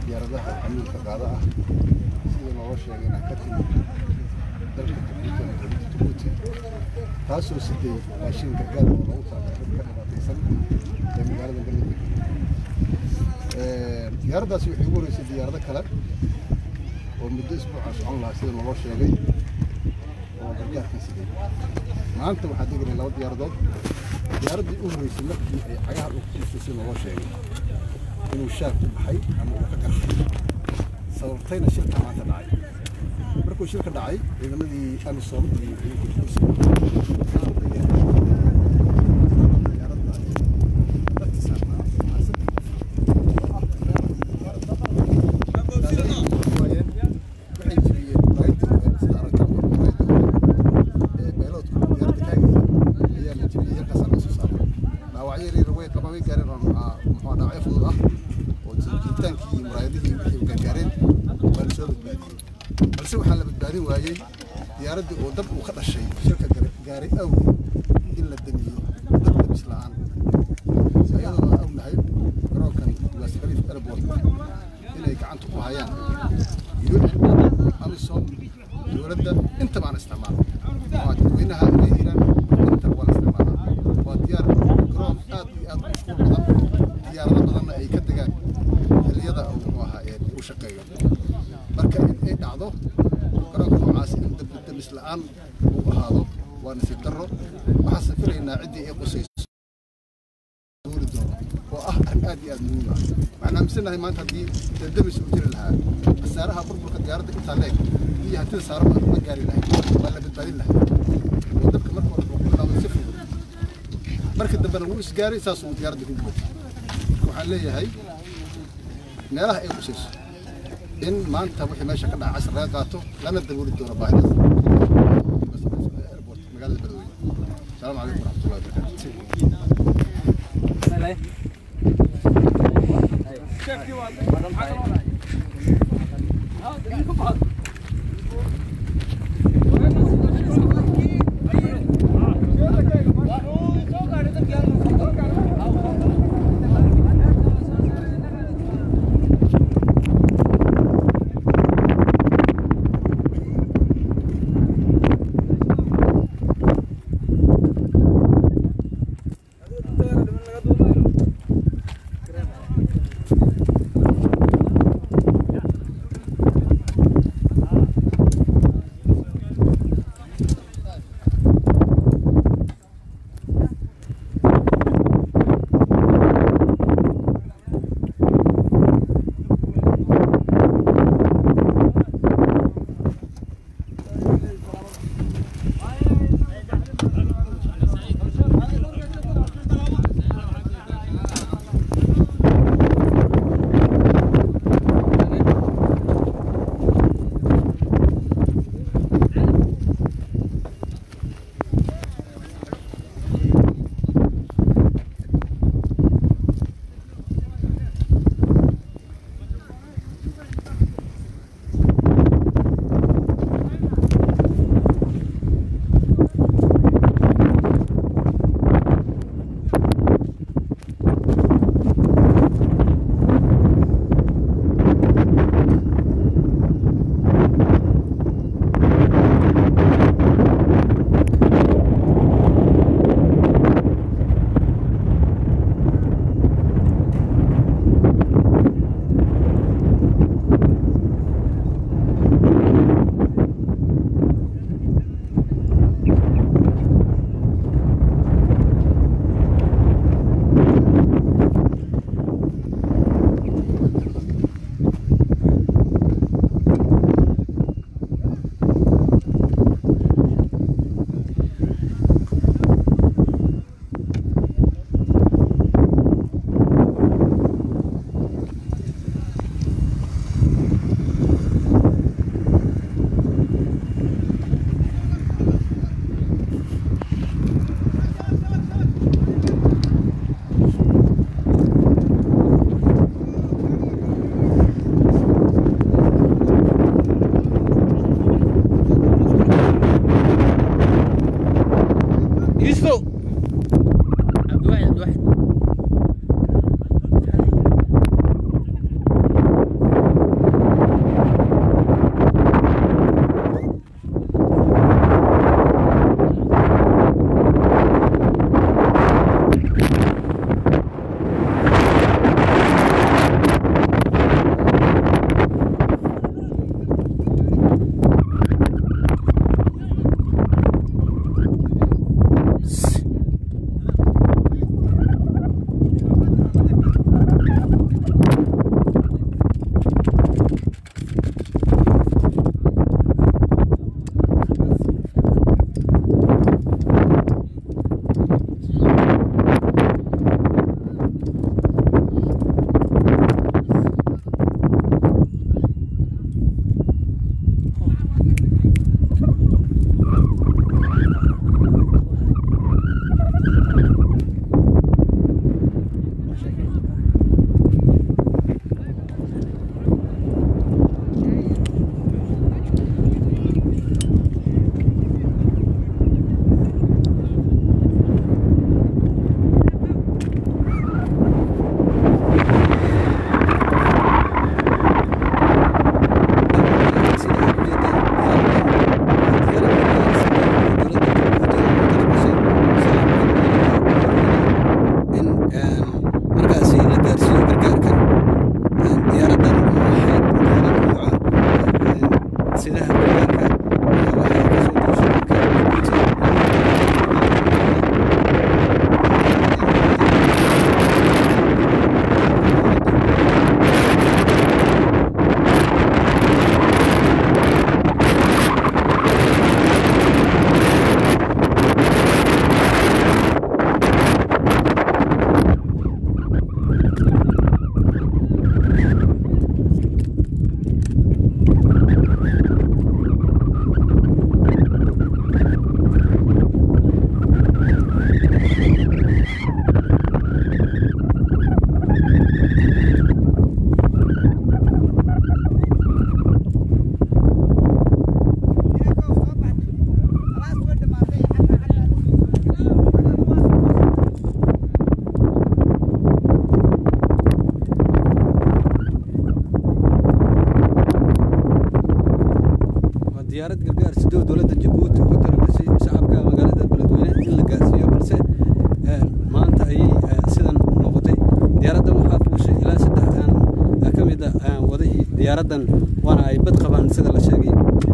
diyaaradaha xamuulka qaada ah sida looga sheegay inaa ka timid dalka jabuuti ama dowladda jabuuti taasoo siday raashin gargaar oo loogu talagalay dadka dhibaataysan ee magaalada galmudug diyaaraddaasi waxay ugu horeysay diyaarado kale oo muddo isbuuca socon lahaa sida looga sheegay oo gargaarkii siday maanta waxaa deganay laba diyaaradood diyaaraddii u horeysay markii ay cagaha dhulka ku dhistay sida looga sheegay inuu shaag ku baxay ama uu ka gartay sababtayna shilka maanta dhacay markuu shilka dhacay ciidamadii amisom iyo ciidanka dhaawacyo yaryar way qaba way gaareen oo muxuu dhaawacyo fudud ah oo jiritaankii iyo muraayadihii wixii gargaareen waa la soo badbaadiyey balse waxaa la badbaadin waayey diyaaraddii oo dab uu ka dhashay shirka gaaray awgeed in la damiyo dab damis la'aan iyadoo aan ognahay garoonkan waas khaliif airport inay gacanta ku hayaan un amisom dowladda intaba aan isticmaalo waa dadweynaha inay hiraan intaba waa la isticmaalaa waa diyaar garoon aad iyo aad u mashquul badan diyaarado badanna ay ka degaan xilliyada uu muxuu ahaa ee uu shaqeeyo marka in ay dhacdo garoonka noocaas in damis la'aan uu ahaado waa nasiib darro waxaase filaynaa ciddii ay qusayso doori doono oo ah arrin aad iyo aad muhiim ah waxaan aaminsanahay maanta haddii damis uu jiri lahaa khasaaraha burburka diyaaradda intaa leeg iyo hantida saaraba ma gaari lahayd waa la badbaadin lahay oo dabka marka hore wuxuu ku bilaabay si fudud marka dambena wuu isgaaray saas uu diyaaradda ku gubatay waxaan leeyahay meelaha ay qusayso in maanta wixii meesha ka dhaca casar laga qaato lana dabooli doono baahidaas airport magaalada beledweyne asalaamu calaykum waraxmatullahi diyaarad gargaar sidoo dowladda jabuuti ugu talagashay shacabka magaalada beledweyne in la gaarsiiyo balse maanta ayay sidan noqotay diyaaraddan waxaa fuushay ilaa saddex ka mid a wadahii diyaaraddan waana ay bad qabaan sida la sheegay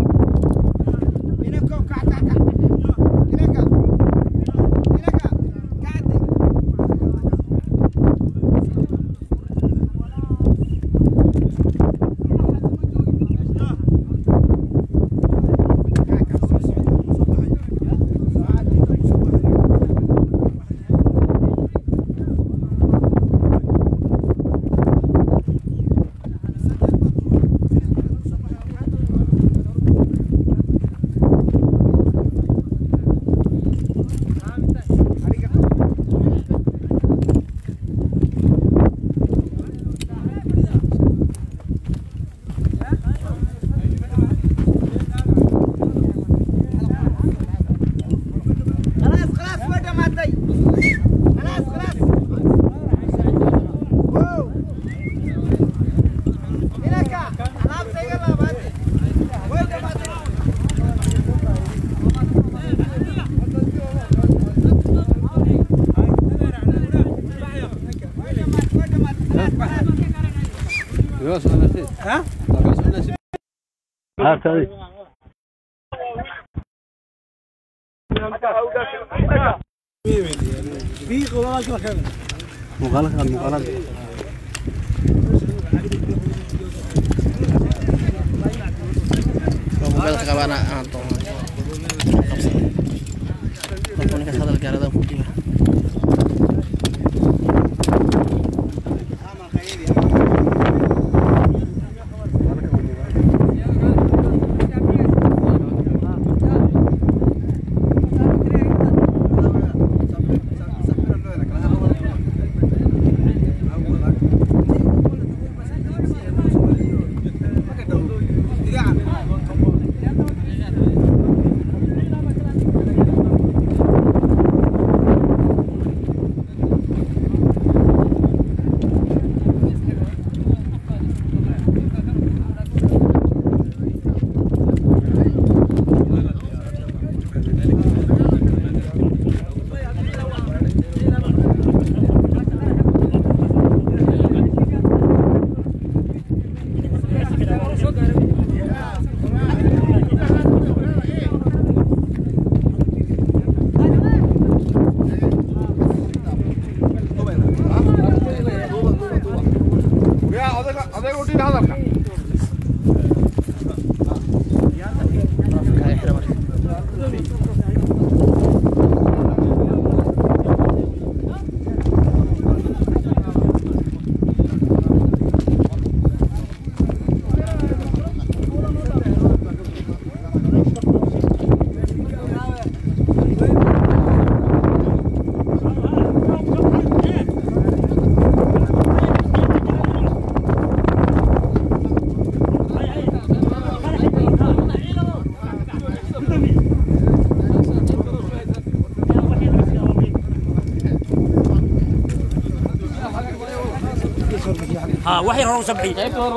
ها وحي هون سبعين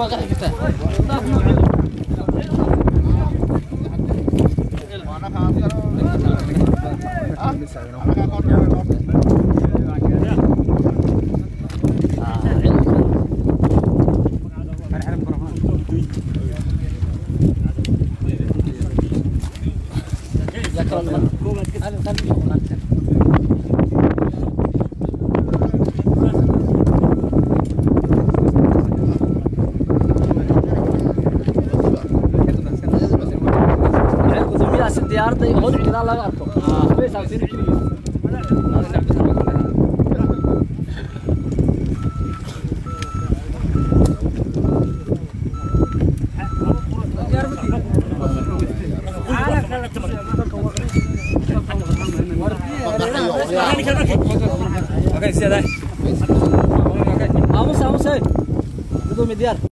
diyaaradda iyo madaxda gadaal laga arko bay saabsan yihiin aamus aamus gudoomiye diyaar